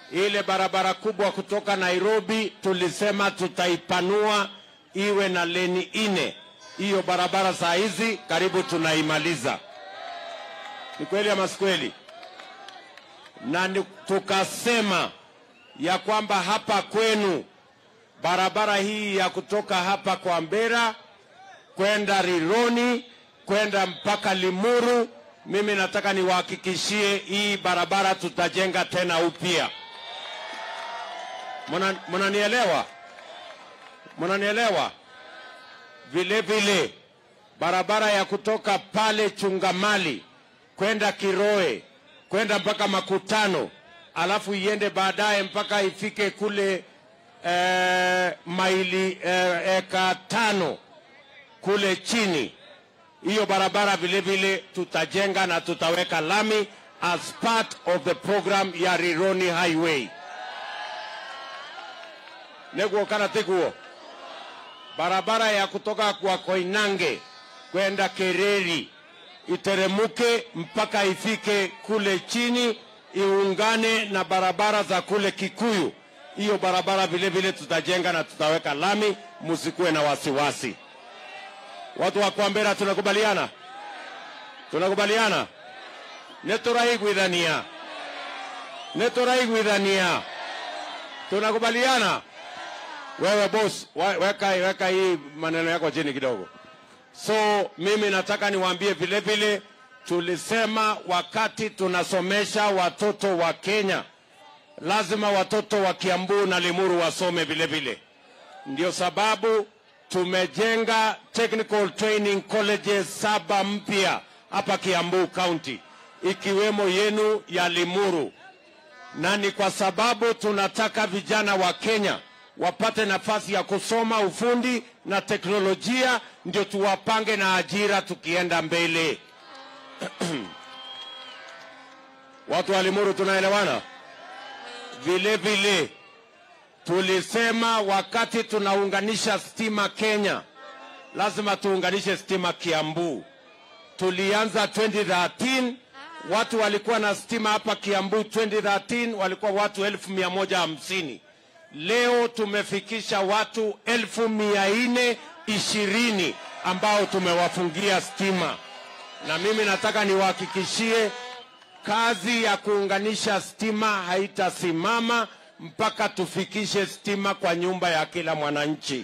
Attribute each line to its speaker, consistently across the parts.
Speaker 1: Ile barabara kubwa kutoka Nairobi tulisema tutaipanua iwe na leni ine. Hiyo barabara saa hizi karibu tunaimaliza. Ni kweli ama si kweli? Na ni- tukasema ya kwamba hapa kwenu barabara hii ya kutoka hapa kwa Mbera kwenda Rironi kwenda mpaka Limuru, mimi nataka niwahakikishie hii barabara tutajenga tena upya. Muna- Munanielewa? Munanielewa? Vile vile barabara ya kutoka pale Chungamali kwenda Kiroe kwenda mpaka Makutano, alafu iende baadaye mpaka ifike kule eh, maili eh, eka tano kule chini. Hiyo barabara vile vile tutajenga na tutaweka lami as part of the program ya Rironi Highway. Neguo kana tiguo barabara ya kutoka kwa Koinange kwenda Kereri iteremuke mpaka ifike kule chini iungane na barabara za kule Kikuyu. Hiyo barabara vile vile tutajenga na tutaweka lami, musikuwe na wasiwasi. Watu wa Kwambera, tunakubaliana? Tunakubaliana? neturaiguithania neturaiguithania tunakubaliana? Wewe boss, wa- weka, weka hii maneno yako chini kidogo. So mimi nataka niwaambie vile vile, tulisema wakati tunasomesha watoto wa Kenya, lazima watoto wa Kiambu na Limuru wasome vile vile. Ndio sababu tumejenga technical training colleges saba mpya hapa Kiambu County, ikiwemo yenu ya Limuru na ni kwa sababu tunataka vijana wa Kenya wapate nafasi ya kusoma ufundi na teknolojia, ndio tuwapange na ajira tukienda mbele. Watu wa Limuru, tunaelewana? Vile vile tulisema wakati tunaunganisha stima Kenya, lazima tuunganishe stima Kiambu. Tulianza 2013 watu walikuwa na stima hapa Kiambu 2013 walikuwa watu elfu mia moja hamsini. Leo tumefikisha watu elfu mia nne ishirini ambao tumewafungia stima, na mimi nataka niwahakikishie kazi ya kuunganisha stima haitasimama mpaka tufikishe stima kwa nyumba ya kila mwananchi.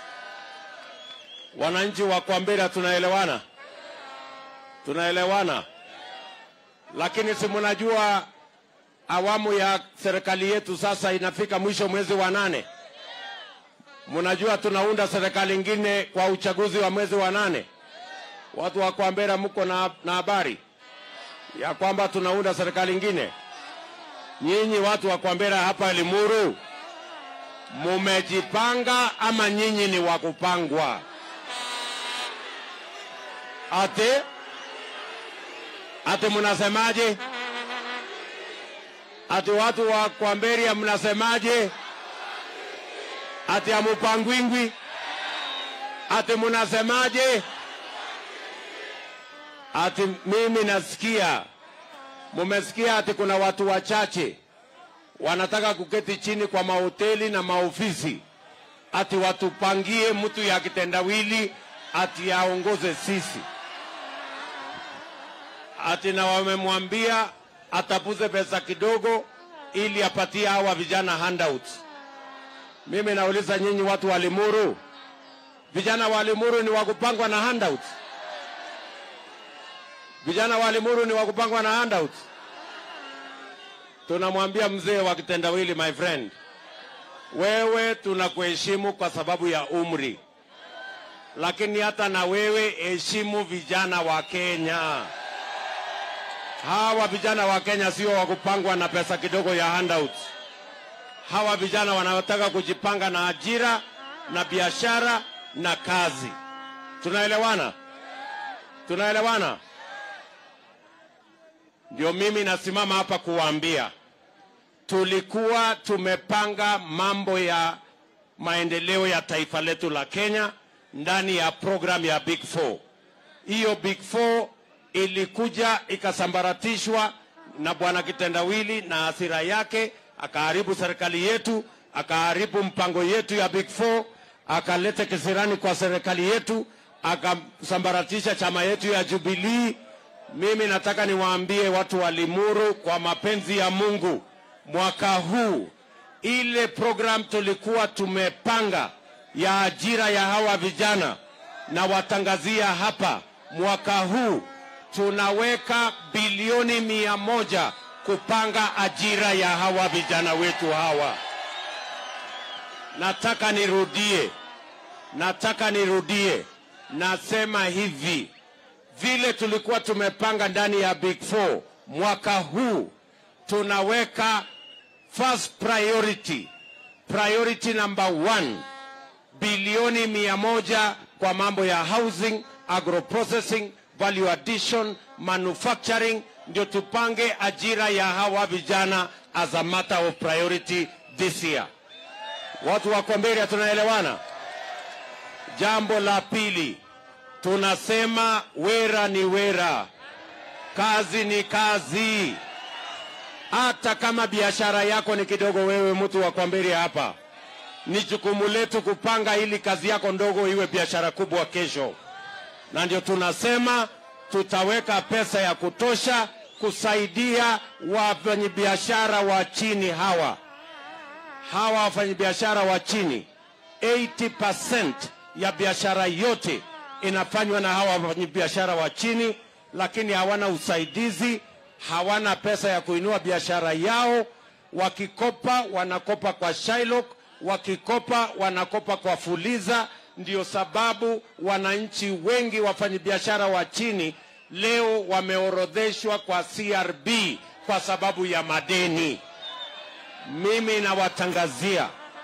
Speaker 1: Wananchi wa Kwambera, tunaelewana? Tunaelewana? Lakini si mnajua awamu ya serikali yetu sasa inafika mwisho mwezi wa nane. Mnajua tunaunda serikali ingine kwa uchaguzi wa mwezi wa nane. Watu wa Kwambera, mko na na habari ya kwamba tunaunda serikali ingine? Nyinyi watu wa Kwambera hapa Limuru, mumejipanga ama nyinyi ni wa kupangwa? Ate ate mnasemaje? Ati watu wa Kwamberia mnasemaje? Ati amupangwingwi? Ati mnasemaje? Ati mimi nasikia, mumesikia ati kuna watu wachache wanataka kuketi chini kwa mahoteli na maofisi, ati watupangie mtu ya kitendawili ati aongoze sisi, ati na wamemwambia atapuze pesa kidogo ili apatie hawa vijana handouts. Mimi nauliza nyinyi watu wa Limuru, vijana wa Limuru ni wakupangwa na handouts? Vijana wa Limuru ni wakupangwa na handouts? Tunamwambia mzee wa kitendawili, my friend, wewe tunakuheshimu kwa sababu ya umri, lakini hata na wewe heshimu vijana wa Kenya. Hawa vijana wa Kenya sio wa kupangwa na pesa kidogo ya handouts. Hawa vijana wanataka kujipanga na ajira na biashara na kazi. Tunaelewana? Tunaelewana? Ndio mimi nasimama hapa kuwaambia, tulikuwa tumepanga mambo ya maendeleo ya taifa letu la Kenya ndani ya program ya Big Four. Hiyo Big Four ilikuja ikasambaratishwa na bwana kitendawili na hasira yake, akaharibu serikali yetu, akaharibu mpango yetu ya Big Four, akaleta kisirani kwa serikali yetu, akasambaratisha chama yetu ya Jubilee. Mimi nataka niwaambie watu wa Limuru, kwa mapenzi ya Mungu, mwaka huu ile program tulikuwa tumepanga ya ajira ya hawa vijana, na watangazia hapa, mwaka huu tunaweka bilioni mia moja kupanga ajira ya hawa vijana wetu hawa. Nataka nirudie, nataka nirudie, nasema hivi vile tulikuwa tumepanga ndani ya Big Four, mwaka huu tunaweka first priority, priority number one, bilioni mia moja kwa mambo ya housing, agroprocessing, value addition, manufacturing, ndio tupange ajira ya hawa vijana as a matter of priority this year. Watu wa Kwamberia tunaelewana? Jambo la pili, tunasema wera ni wera, kazi ni kazi. Hata kama biashara yako ni kidogo, wewe mtu wa Kwamberia hapa, ni jukumu letu kupanga ili kazi yako ndogo iwe biashara kubwa kesho, na ndio tunasema tutaweka pesa ya kutosha kusaidia wafanyabiashara wa chini hawa hawa wafanyabiashara wa chini 80% ya biashara yote inafanywa na hawa wafanyabiashara wa chini, lakini hawana usaidizi, hawana pesa ya kuinua biashara yao. Wakikopa wanakopa kwa Shylock, wakikopa wanakopa kwa Fuliza. Ndio sababu wananchi wengi wafanyabiashara wa chini leo wameorodheshwa kwa CRB kwa sababu ya madeni. Mimi nawatangazia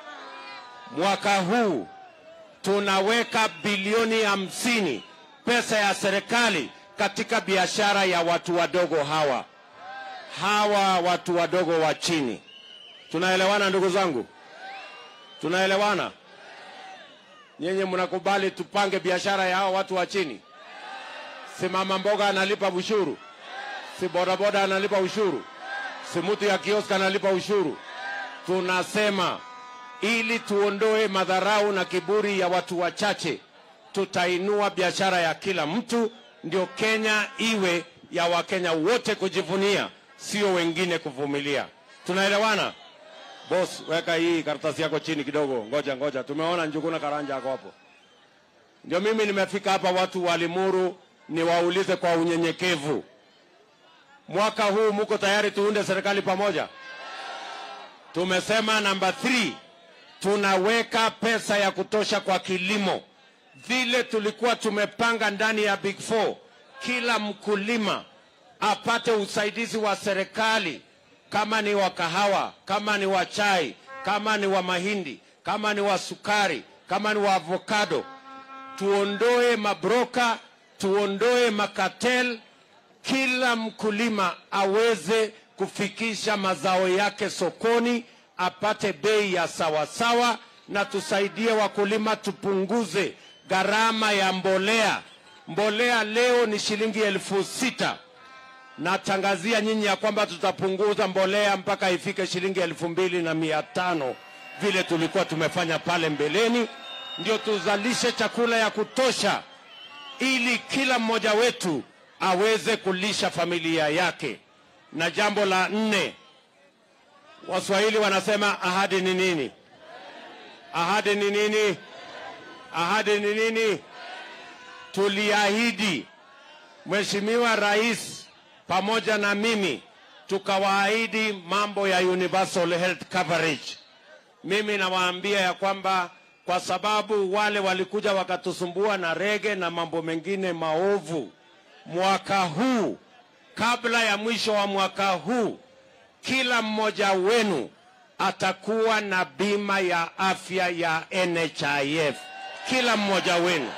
Speaker 1: mwaka huu tunaweka bilioni hamsini pesa ya serikali katika biashara ya watu wadogo hawa hawa watu wadogo wa chini. Tunaelewana ndugu zangu? Tunaelewana? Nyinyi mnakubali tupange biashara ya hawa watu wa chini? Si mama mboga analipa ushuru? Si bodaboda analipa ushuru? Si mtu ya kioska analipa ushuru? Tunasema ili tuondoe madharau na kiburi ya watu wachache, tutainua biashara ya kila mtu, ndio Kenya iwe ya Wakenya wote kujivunia, sio wengine kuvumilia. Tunaelewana? Boss, weka hii karatasi yako chini kidogo. Ngoja ngoja, tumeona Njuguna Karanja ako hapo. Ndio mimi nimefika hapa, watu wa Limuru, niwaulize kwa unyenyekevu, mwaka huu muko tayari tuunde serikali pamoja? Tumesema namba 3 tunaweka pesa ya kutosha kwa kilimo, vile tulikuwa tumepanga ndani ya Big Four. Kila mkulima apate usaidizi wa serikali, kama ni wa kahawa, kama ni wa chai, kama ni wa mahindi, kama ni wa sukari, kama ni wa avocado. Tuondoe mabroka, tuondoe makatel, kila mkulima aweze kufikisha mazao yake sokoni apate bei ya sawasawa, na tusaidie wakulima, tupunguze gharama ya mbolea. Mbolea leo ni shilingi elfu sita. Natangazia nyinyi ya kwamba tutapunguza mbolea mpaka ifike shilingi elfu mbili na mia tano vile tulikuwa tumefanya pale mbeleni, ndio tuzalishe chakula ya kutosha, ili kila mmoja wetu aweze kulisha familia yake. Na jambo la nne, Waswahili wanasema ahadi ni nini? Ahadi ni nini? Ahadi ni nini? Tuliahidi, Mheshimiwa Rais pamoja na mimi tukawaahidi mambo ya universal health coverage. Mimi nawaambia ya kwamba kwa sababu wale walikuja wakatusumbua na rege na mambo mengine maovu, mwaka huu, kabla ya mwisho wa mwaka huu kila mmoja wenu atakuwa na bima ya afya ya NHIF, kila mmoja wenu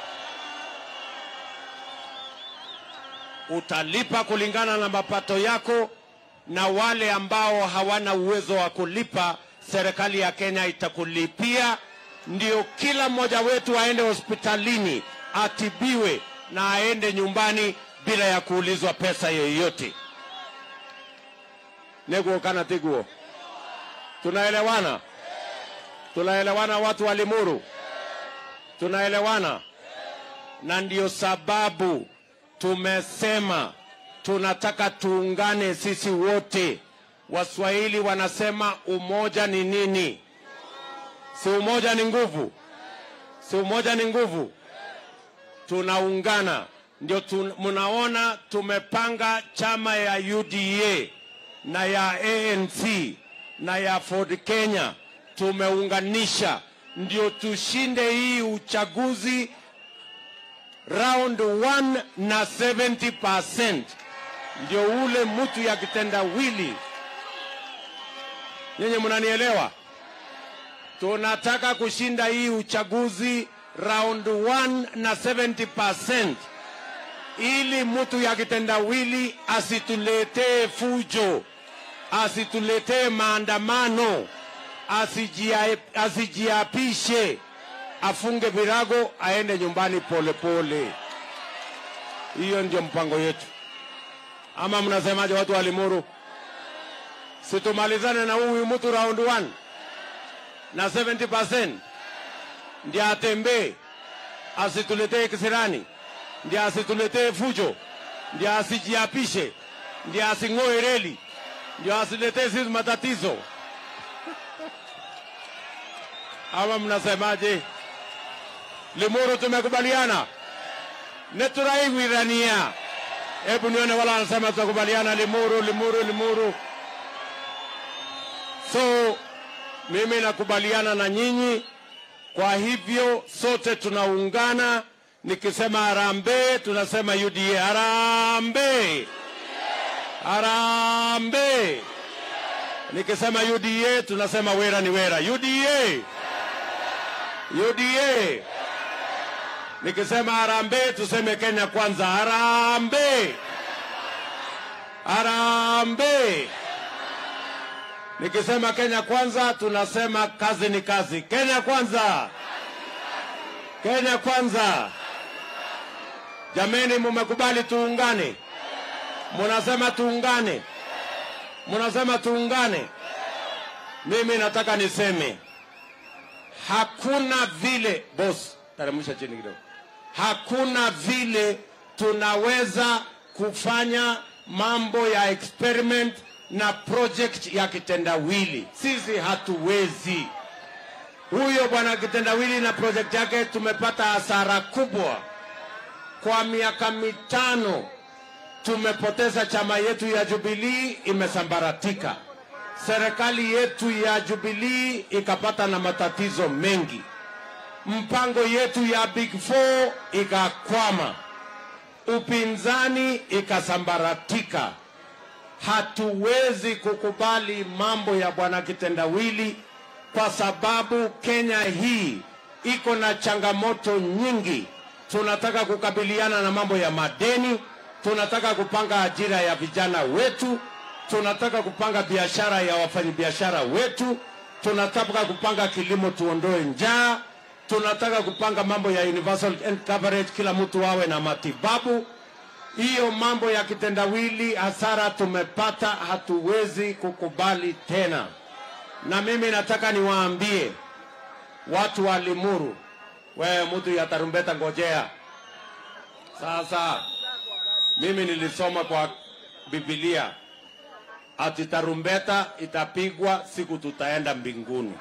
Speaker 1: utalipa kulingana na mapato yako, na wale ambao hawana uwezo wa kulipa, serikali ya Kenya itakulipia, ndio kila mmoja wetu aende hospitalini atibiwe na aende nyumbani bila ya kuulizwa pesa yoyote. neguo kana tiguo Tunaelewana? Tunaelewana watu wa Limuru? Tunaelewana? Na ndio sababu tumesema tunataka tuungane sisi wote. Waswahili wanasema umoja ni nini? Si umoja ni nguvu? Si umoja ni nguvu? Tunaungana, ndio tu, mnaona tumepanga chama ya UDA na ya ANC na ya Ford Kenya, tumeunganisha ndio tushinde hii uchaguzi round 1 na 70%, ndio ule mtu ya kitendawili. Nyinyi mnanielewa? Tunataka kushinda hii uchaguzi round 1 na 70%, ili mtu ya kitendawili asituletee fujo, asituletee maandamano, asijia- asijiapishe, afunge virago, aende nyumbani polepole pole. Hiyo ndio mpango yetu, ama mnasemaje, watu wa Limuru? Situmalizane na huyu mtu round 1 na 70% ndiye atembee, asituletee kisirani, ndiye asituletee fujo, ndiye asijiapishe, ndiye asing'oe reli, ndio asiletee sisi matatizo. Ama mnasemaje? Limuru tumekubaliana, neturaiguirania. Hebu nione wala wanasema tutakubaliana. Limuru, Limuru, Limuru. So mimi nakubaliana na nyinyi, kwa hivyo sote tunaungana. Nikisema harambee, tunasema UDA. Harambee, harambee. Nikisema UDA, tunasema wera ni wera. UDA, UDA. Nikisema harambee, tuseme Kenya kwanza. Harambee, harambee. Nikisema Kenya kwanza, tunasema kazi ni kazi. Kenya kwanza, Kenya kwanza. Jameni, mumekubali tuungane? Munasema tuungane, munasema tuungane. Mimi nataka niseme hakuna vile, boss, teremsha chini kidogo. Hakuna vile tunaweza kufanya mambo ya experiment na project ya kitendawili. Sisi hatuwezi. Huyo bwana kitendawili na project yake tumepata hasara kubwa. Kwa miaka mitano tumepoteza chama yetu ya Jubilee, imesambaratika. Serikali yetu ya Jubilee ikapata na matatizo mengi. Mpango yetu ya Big Four ikakwama, upinzani ikasambaratika. Hatuwezi kukubali mambo ya bwana kitendawili kwa sababu Kenya hii iko na changamoto nyingi. Tunataka kukabiliana na mambo ya madeni, tunataka kupanga ajira ya vijana wetu, tunataka kupanga biashara ya wafanyabiashara wetu, tunataka kupanga kilimo, tuondoe njaa, tunataka kupanga mambo ya universal health coverage, kila mtu awe na matibabu. Hiyo mambo ya kitendawili, hasara tumepata, hatuwezi kukubali tena. Na mimi nataka niwaambie watu wa Limuru, wewe mtu ya tarumbeta, ngojea sasa. Mimi nilisoma kwa Biblia ati tarumbeta itapigwa siku tutaenda mbinguni.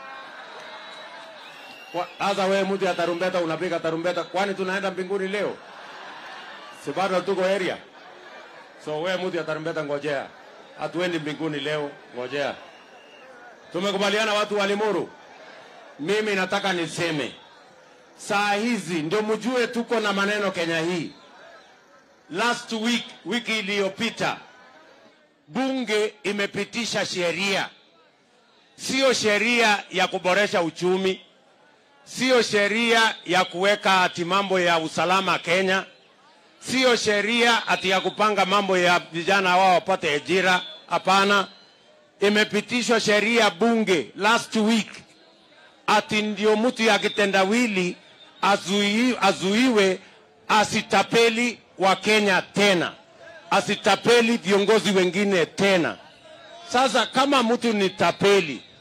Speaker 1: Kwa- Sasa wewe mtu ya tarumbeta unapiga tarumbeta, kwani tunaenda mbinguni leo? Si bado tuko area? So wewe mtu ya tarumbeta, ngojea, hatuendi mbinguni leo, ngojea. Tumekubaliana watu wa Limuru. Mimi nataka niseme saa hizi ndio mjue tuko na maneno Kenya hii. Last week, wiki iliyopita, bunge imepitisha sheria, sio sheria ya kuboresha uchumi, sio sheria ya kuweka ati mambo ya usalama Kenya, sio sheria ati ya kupanga mambo ya vijana wao wapate ajira. Hapana, imepitishwa sheria bunge last week ati ndio mtu ya kitendawili azui, azuiwe asitapeli wa Kenya tena, asitapeli viongozi wengine tena. Sasa kama mtu ni tapeli,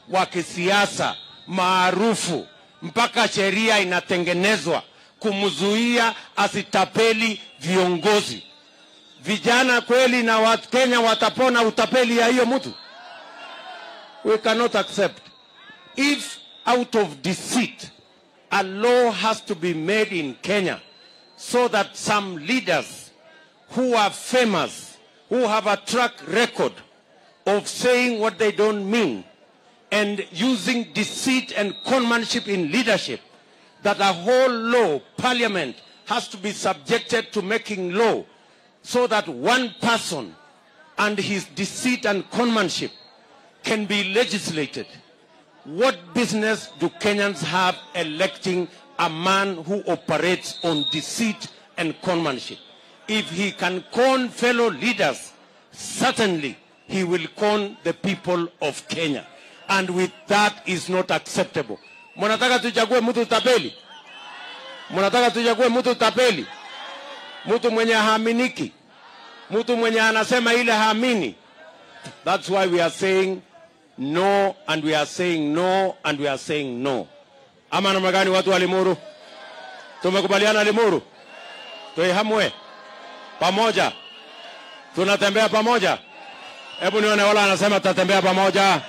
Speaker 1: wa kisiasa maarufu, mpaka sheria inatengenezwa kumzuia asitapeli viongozi. Vijana kweli na Wakenya watapona utapeli ya hiyo mtu? We cannot accept. If out of deceit a law has to be made in Kenya so that some leaders who are famous, who have a track record of saying what they don't mean and using deceit and conmanship in leadership, that a whole law, parliament, has to be subjected to making law so that one person and his deceit and conmanship can be legislated. What business do Kenyans have electing a man who operates on deceit and conmanship? If he can con fellow leaders, certainly he will con the people of Kenya. And with that is not acceptable. Mnataka tuchague mtu tapeli? Mnataka tuchague mtu tapeli? Mtu mwenye haaminiki? Mtu mwenye anasema ile haamini? That's why we are saying no and we are saying no and we are saying no. Ama namna gani watu wa Limuru? Tumekubaliana Limuru? Tuihamwe pamoja, tunatembea pamoja. Hebu nione wala anasema tutatembea pamoja.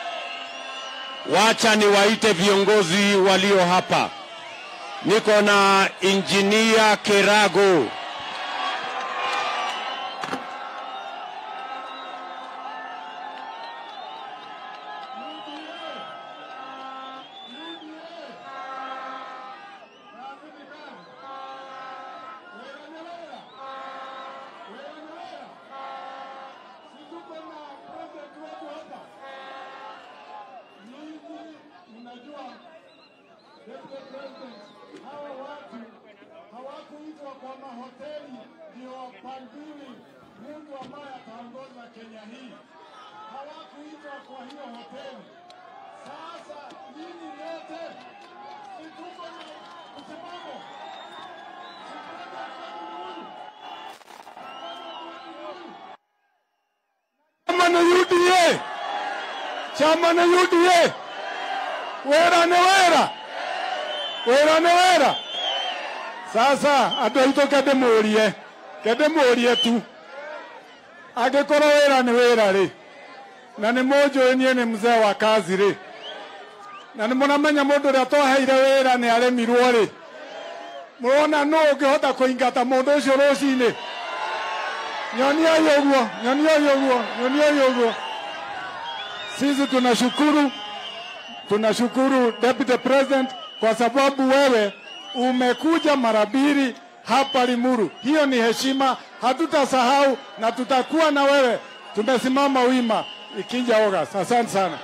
Speaker 1: Wacha niwaite viongozi walio hapa. Niko na injinia Kerago.
Speaker 2: hawa watu hawakuitwa kwa mahoteli ndio wapangiwe mtu ambaye ataongoza Kenya hii. Hawakuitwa kwa hiyo hoteli. Sasa nyinyi yote si tuko na msimamo,
Speaker 3: Chama na UDA, chama na UDA, wera nĩ wera, wera nĩ wera. Sasa andũ aitũ ke ndĩmũrie, ke ndĩmũrie tu, angĩkorwo wĩra nĩ wĩra rĩ, na nĩ mũnjũĩ niĩ nĩ mzee wa kazi rĩ, na nĩ mũramenya mũndũ ũrĩa twaheire wĩra nĩ aremirwo rĩ, mũrona nũ ũngĩhota kũingata mũndũ ũcio rũcinĩ nyoniai ũguo nyoniai ũguo nyoniai ũguo sisi tunashukuru tunashukuru deputy president kwa sababu wewe umekuja mara mbili hapa Limuru. Hiyo ni heshima, hatutasahau na tutakuwa na wewe. Tumesimama wima ikija August. Asante sana.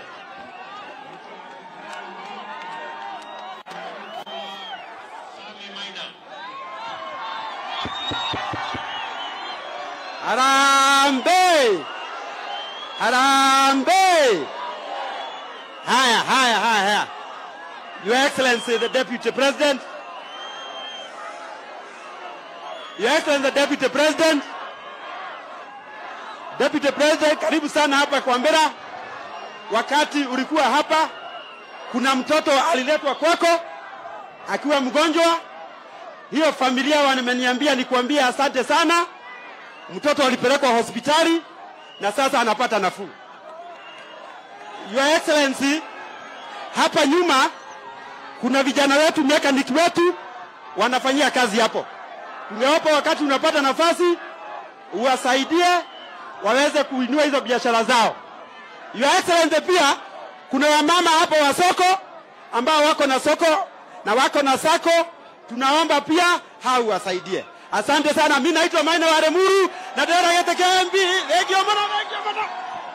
Speaker 4: Harambee! Harambee! Haya, haya, haya, haya. Your Excellency, the Deputy President. Your Excellency, the Deputy President. Deputy President, karibu sana hapa kwa Mbera. Wakati ulikuwa hapa, kuna mtoto aliletwa kwako akiwa mgonjwa. Hiyo familia wameniambia nikuambie asante sana mtoto alipelekwa hospitali na sasa anapata nafuu. Your Excellency, hapa nyuma kuna vijana wetu mechanic wetu wanafanyia kazi hapo. Tungewapa wakati unapata nafasi uwasaidie waweze kuinua hizo biashara zao. Your Excellency, pia kuna wamama hapo wa soko ambao wako na soko na wako na sako, tunaomba pia hao wasaidie. Asante sana. Mimi naitwa Maina wa Remuru na dera yete KMB. Legio mono, legio mono.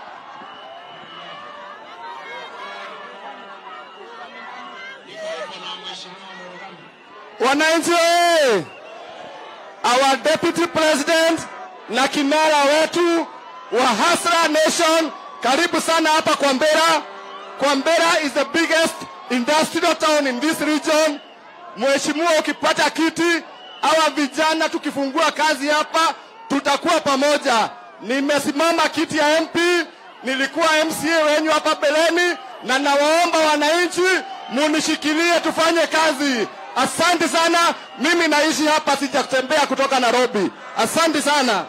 Speaker 3: Wananchi oye! Our deputy president na kinara wetu wa Hasra Nation, karibu sana hapa kwa Mbera. Kwa Mbera is the biggest industrial town in this region. Mheshimiwa, ukipata kiti, hawa vijana tukifungua kazi hapa, tutakuwa pamoja. Nimesimama kiti ya MP, nilikuwa MCA wenyu hapa beleni, na nawaomba wananchi munishikilie tufanye kazi. Asante sana. Mimi naishi hapa, sijakutembea kutoka Nairobi. Asante sana.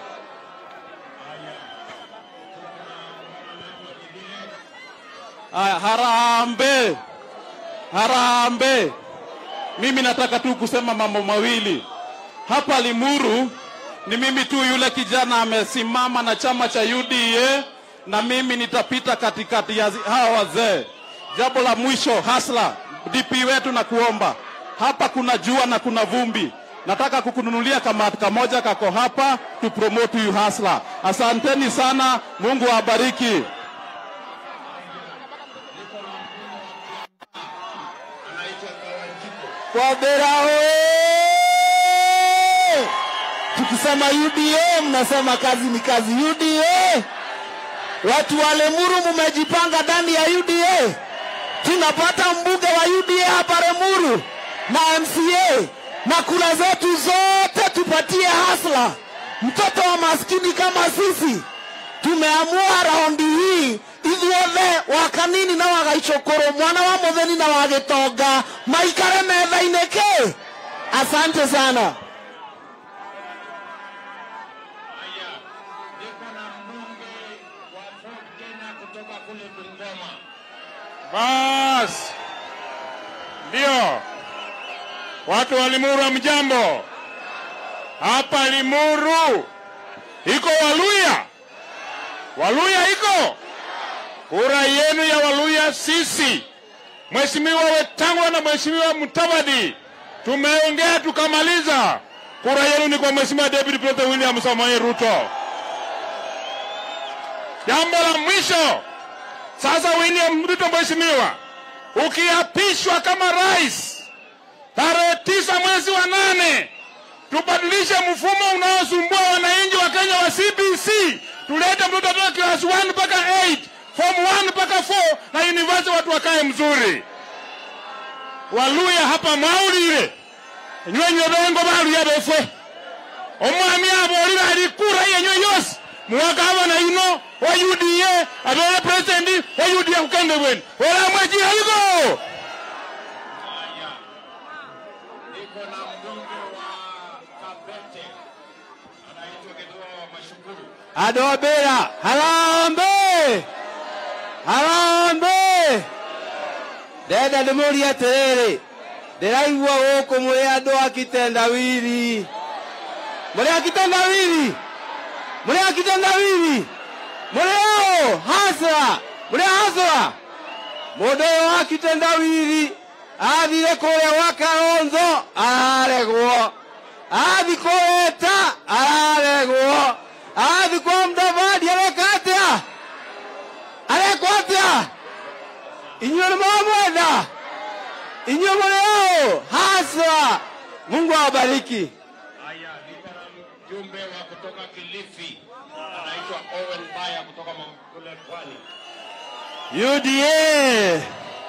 Speaker 5: Aya, harambe harambe. Mimi nataka tu kusema mambo mawili hapa Limuru. Ni mimi tu yule kijana amesimama na chama cha UDA, na mimi nitapita katikati ya zi- hawa wazee. Jambo la mwisho, hasla DP wetu, na kuomba hapa, kuna jua na kuna vumbi. Nataka kukununulia kamati kamoja kako hapa tu promote you hasla. Asanteni sana, Mungu awabariki.
Speaker 3: Kwabera oye! Tukisema UDA mnasema kazi ni kazi. UDA, watu wa Lemuru mumejipanga ndani ya UDA. Tunapata mbunge wa UDA hapa Lemuru na MCA na kura zetu zote tupatie hasla, mtoto wa maskini kama sisi. Tumeamua raundi hii ithuothe wakanini na wagaicokoro mwana wa mutheni na wa gitonga maikare metha-inĩ kĩ asante sana
Speaker 1: Haya, niko na mbunge wa Ford Kenya kutoka kule Bungoma.
Speaker 3: bas ndio watu wa limuru mjambo hapa limuru iko waluya waluya iko kura yenu ya waluya sisi mheshimiwa wetangwa na mheshimiwa mutavadi tumeongea tukamaliza kura yenu ni kwa mheshimiwa david president william samoei ruto jambo la mwisho sasa William Ruto mheshimiwa, ukiapishwa kama rais tarehe tisa mwezi wa nane, tubadilishe mfumo unaosumbua wananchi wa Kenya wa CBC, tulete mtoto atoka class 1 mpaka 8 form 1 mpaka 4 na university watu wakae mzuri. Waluya hapa maulire nywenye bengo baluya befwe omwami abolire ali kura yenywe yose muwagavana yuno wa UDA abere president wa UDA kukende bweni olamwe jihaliko
Speaker 1: Niko na mbunge wa Kabete anaitwa Githua wa Mashukuru.
Speaker 4: andå a mbä ra harambe harambe ndenda ndä må rie atä rä rä ndä raigua gå kå må rä andå a kitendawiri må rä a kitendawiri må rä a kitendawiri må rä o hasra må rä a hasra må ndå å yå wa kitendawiri athire kå rä a gwa karonzo araregwo athi kå eta araregwo athi kwa mdavadi areka atia arekwo atia inyuĩ nĩ mwamwenda inyuĩ mũrĩ ũũ haswa mungu awabariki
Speaker 1: Haya, niko na mjumbe wa kutoka Kilifi anaitwa Owen Baya kutoka Mount- kule Pwani.
Speaker 5: UDA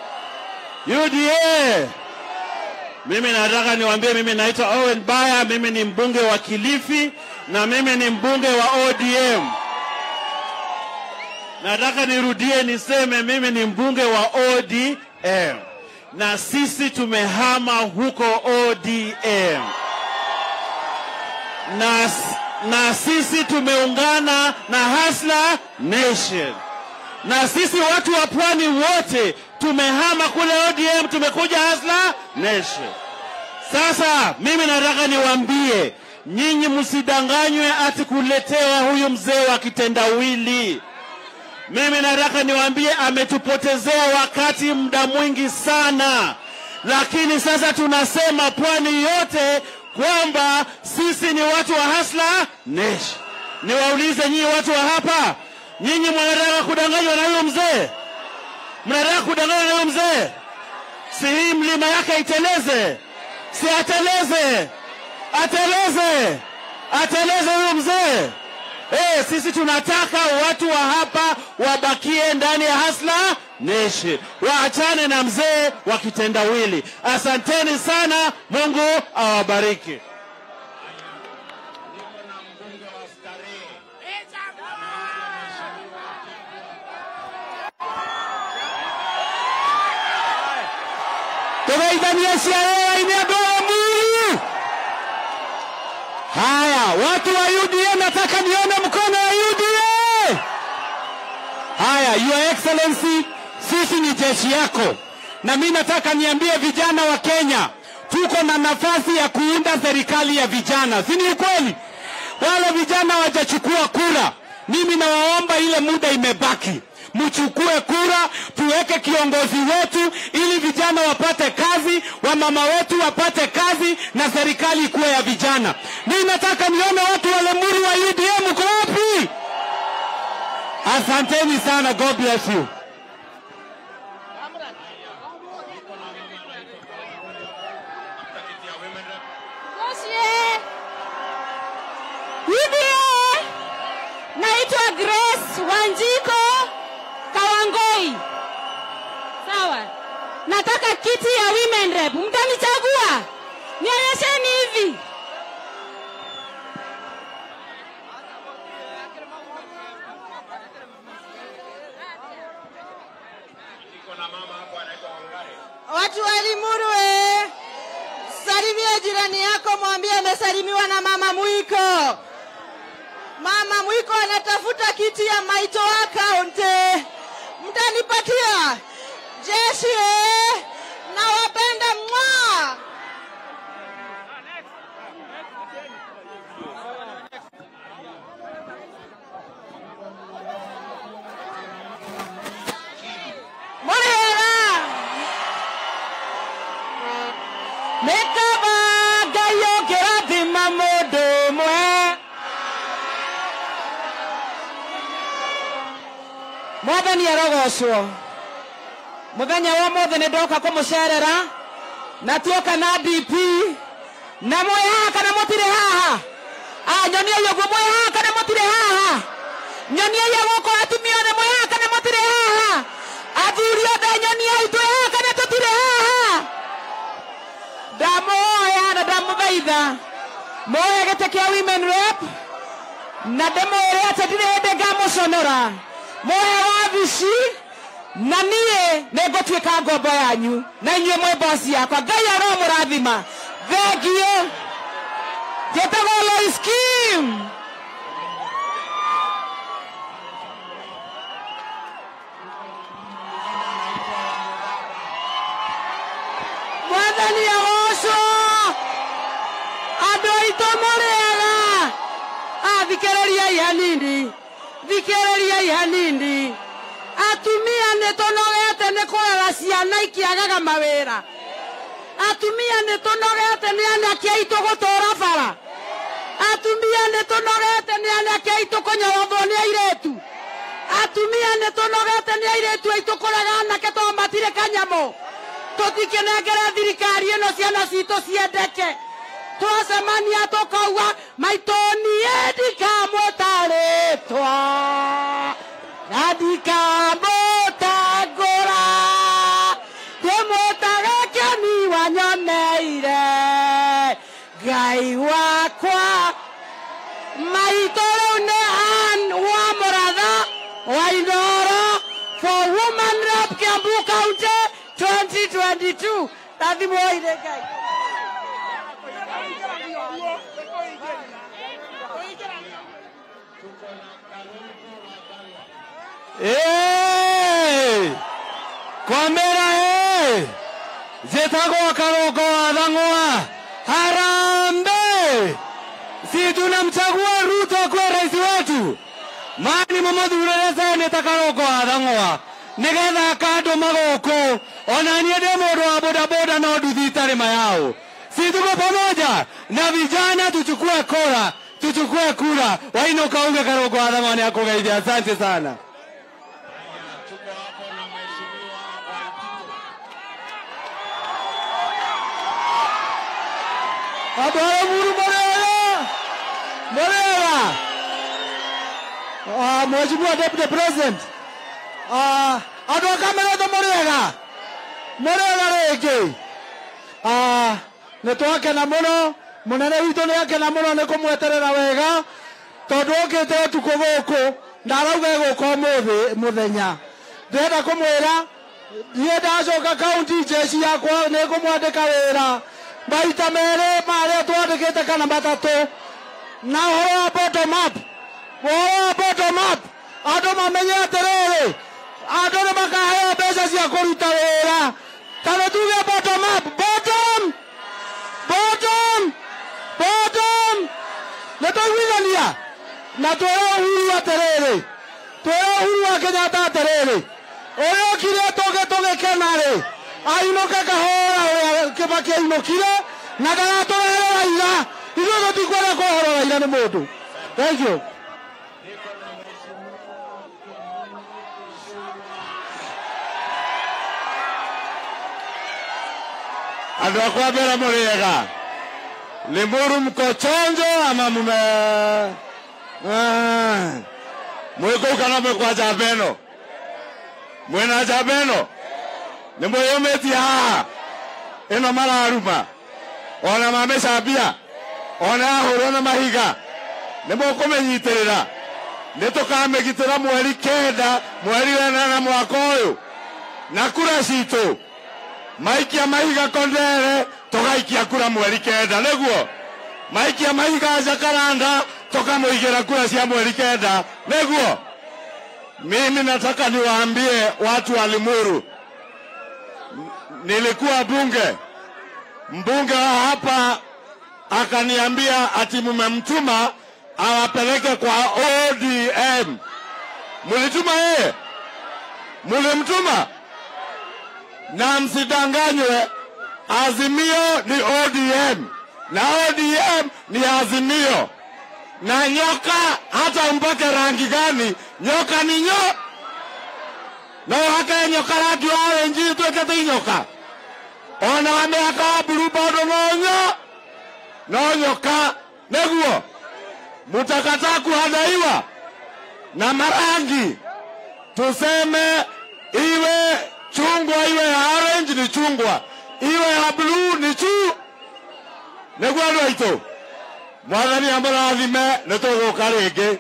Speaker 5: UDA. Mimi nataka niwaambie, mimi naitwa Owen Baya, mimi ni mbunge wa Kilifi na mimi ni mbunge wa ODM. Nataka nirudie niseme mimi ni mbunge wa ODM na sisi tumehama huko ODM na, na sisi tumeungana na Hasla Nation na sisi watu wa pwani wote tumehama kule ODM, tumekuja Hasla Nation. Sasa mimi nataka niwaambie nyinyi, msidanganywe ati kuletea huyu mzee wa kitendawili. Mimi nataka niwaambie ametupotezea wakati muda mwingi sana, lakini sasa tunasema pwani yote kwamba sisi ni watu wa Hasla Nation. Niwaulize nyinyi watu wa hapa, nyinyi mnataka kudanganywa na huyo mzee? Mnataka kudanganywa na huyo mzee? Si hii mlima yake iteleze? Si ateleze, ateleze, ateleze huyo mzee. Eh, sisi tunataka watu wa hapa wabakie ndani ya Hasla Nation, waachane na mzee wa kitendawili. Asanteni sana, Mungu awabariki.
Speaker 1: Niko na mbunge wa Starehe
Speaker 5: tugeithanie ciarera-inĩ andũ a Limuru. Haya, watu wa UDA, nataka nione mkono wa UDA. Haya, Your Excellency, sisi ni jeshi yako, na mi nataka niambie vijana wa Kenya, tuko na nafasi ya kuunda serikali ya vijana, si ni ukweli? Wale vijana wajachukua kura, mimi nawaomba, ile muda imebaki, mchukue kura, tuweke kiongozi wetu ili vijana wapate kazi, wamama wetu wapate kazi na serikali ikuwe ya vijana. Mimi nataka nione watu wa Limuru wa UDA, mko wapi? Asanteni sana, God bless you.
Speaker 6: Gosie. UDA. Naitwa Grace Wanjiko Kawangoi. Sawa. Nataka kiti ya women rep. Mtanichagua? Nionyesheni hivi.
Speaker 7: Watu wa Limuru eh, salimia jirani yako, mwambie amesalimiwa na mama Mwiko. Mama Mwiko anatafuta kiti ya Maito account. eh. Mtanipatia jeshi eh, nawapenda mwa Murera
Speaker 5: Nĩkaba Ngai ũngĩrathima mũndũ ũmwe mwathani arogocwo mũthenya wa mothe nĩ ndoka kũmũcerera na tuoka na dp na mwĩ haha kana mũtirĩ haha a nyoniai ũguo mwĩ haha kana mũtirĩ haha nyoniai gũkũ atumia othe mwĩ haha kana mũtirĩ haha athuri othe nyoniai twĩ haha kana tũtirĩ haha ndamuoya na ndamuthaitha muoye gĩtĩ kĩa women rep na ndĩmwĩre atĩ ndirĩ hĩndĩ ngamũconora muoye wabici na niĩ nĩ ngũtuĩka ngombo yanyu na inyuĩ mwĩ bosi yakwa ngai aromũrathima thengiũ njĩtagwo Lois Kim mwathani agocwo andũ aitũ mũrĩega a thikĩrĩriai hanini thikĩrĩriai hanini atumia nĩ tũnogete nĩ kũrera ciana ikĩagaga mawĩra atumia nĩ tũnogete nĩ anake aitũ gũtũũra bara atumia nĩ tũnogete nĩ anake aitũ kũnyorothwo nĩ airĩtu atumia nĩ tũnogete nĩ airĩtu aitũ kũrega anake tondũ matirĩ kanyamũ tũtikenengere thirikari ĩno ciana citũ ciendeke twacemania tũkauga maitũ niĩ ndikamũtarĩtwa na ndikamũtangũra ndĩmũtage kĩoni wanyoneire ngai wakwa maitũ rĩu nĩ an wa mũratha wa indoro for woman rep kiambu county 2022 rathimoire ngai Hey! Kwamera hey! Zetagwa karoko wa dhangwa harambe si tunamchagua Ruto kuwa rais wetu mani mamathurĩre seneta karoko wa dhang'wa nĩgetha akandũma gũkũ ona niĩ ndĩ mũndũ wa bodaboda no nduthi itarĩ mayao si tuko pamoja na vijana tuchukue kura tuchukue kura wainuka uge karoko wa dhang'wa ni akũgeithia asante sana andå arä muru morega morega Ah, mheshimiwa deputy president Ah, andå a kameretho morega morega rä ngä nä twakena må no må nene witå nä akena må no nä kå mweterera wega tondå å kä te å tukå gå kå ndarauga gå ka må thenya ndärenda kå mwä ra
Speaker 3: niä ndacoka kaunti njeci yakwa nä ngå mwandä ka wä ra maita merä marä a twandä kä te kana matatå na å horo wa bottom up å horo wa bottom up andå mamenye atä rä rä andå nä makaheo mbeca cia kå ruta wä ra kana tuge bottom up bottom bottom bottom nä twaiguithania na twä ra uhuru atä rä rä twä ra uhuru wa kenyatta atä rä rä å rä å kire tå gä tå gä kena rä ainå ke kahora å rä a kä baki ainå kire na ndagatå rehere raira ithuä tå tikwenda kå horo raira nä må ndå thank you
Speaker 1: andå akwa mbere må rä ega nä må ru mko chonjo ama mume mwä kå u kana mwä kwa njamba ä no mwä njamba ä no nä mwä yå mä tie haha ä no mararuma ona mamä cambia ona yahå rwo na mahiga nä må kå mä nyitä rä ra nä tå kamä gitä ra mweri kenda mweri wenana mwaka å yå na kura citå maikia mahiga kondere tugaikia kura mweri kenda niguo maikia mahiga jakaranda tukamuigira kura cia mweri kenda niguo mimi nataka niwaambie watu wa Limuru N- nilikuwa bunge mbunge wa hapa akaniambia ati mmemtuma awapeleke kwa ODM mulituma yeye mulimtuma na msidanganywe, Azimio ni ODM na ODM ni Azimio, na nyoka hata mpake rangi gani, nyoka ni nyo no hake nyoka rangi wa orange twekete nyoka ona wa miaka wa blue bado no nyo no nyoka neguo mutakataa kuhadaiwa na marangi tuseme iwe chungwa iwe ya orange ni chungwa iwe ya blue ni chu niguo andå aitå mwathani amå rathime nä tå gå ka rä ngä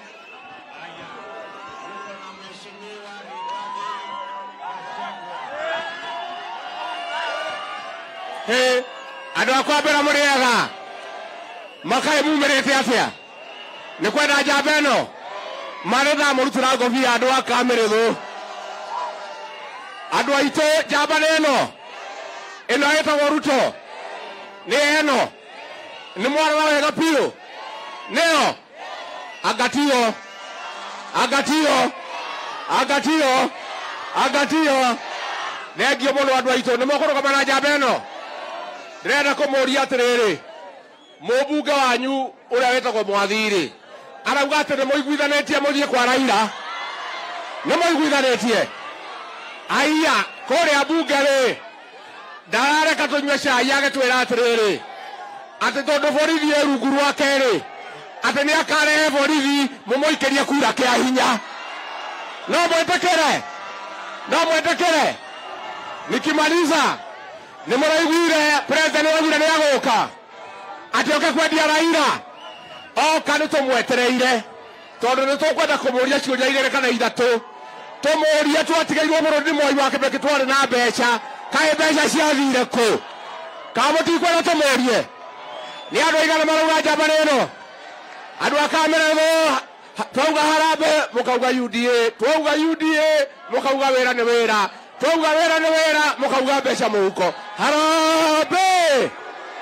Speaker 1: andå akwa mbä ra må rä ega makarä mumä rä te atä a nä kwenda njamba ä no marä thamå rutä ra ngobia andå a kamä rä thå andå aitå njamba nä ä no ä no ätagwo ruto nä eno nä mwarora wega piå nä yo angatio angatio angatio angatio thengio må no andå aitå nä mokå rå gama na njamba ä no ndä renda kå må ria atä rä rä må mbunge wanyu å rä a wä tagwo mwathirä arauga atä nä må iguithanä tie må thiä kwa raira nä må iguithanä tie aya kå rä a mbunge rä ndarareka tå nyue cai agetwä ra atä rä rä atä tondå borithi ä rungu rwake rä atä nä akarehe borithi må må ikä rie kura kä a hinya no mwätä kä re no mwätä kä re nikimaliza nä må raiguire president raugire nä agå ka atä oke kwendia raira oka nä tå mwetereire tondå nä tå kwenda kå må ria ciå ria igä rä kana ithatå tå må rie twatigairwo må rå nä mwai wa kä beki twarä na mbeca kaä mbeca ciathire kå kamå tikwenda tå må rie nä andå aigana marauga njamba nä no andå akamerethwo twauga harambe må kauga uda twauga uda må kauga wä ra nä wä ra twauga wä ra nä wä ra må kauga mbeca må huko harambe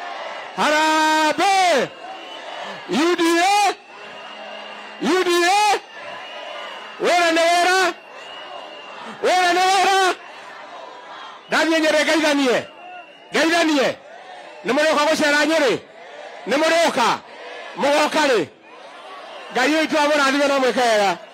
Speaker 1: harambe uda uda wä ra nä wä ra wä ra nä wä ra ndathiä nyä rä ngeithanie ngeithanie nä må rä oka gå cera nyä rä nä må rä oka må goka rä ngai å itå amå rathime no mwä ke wega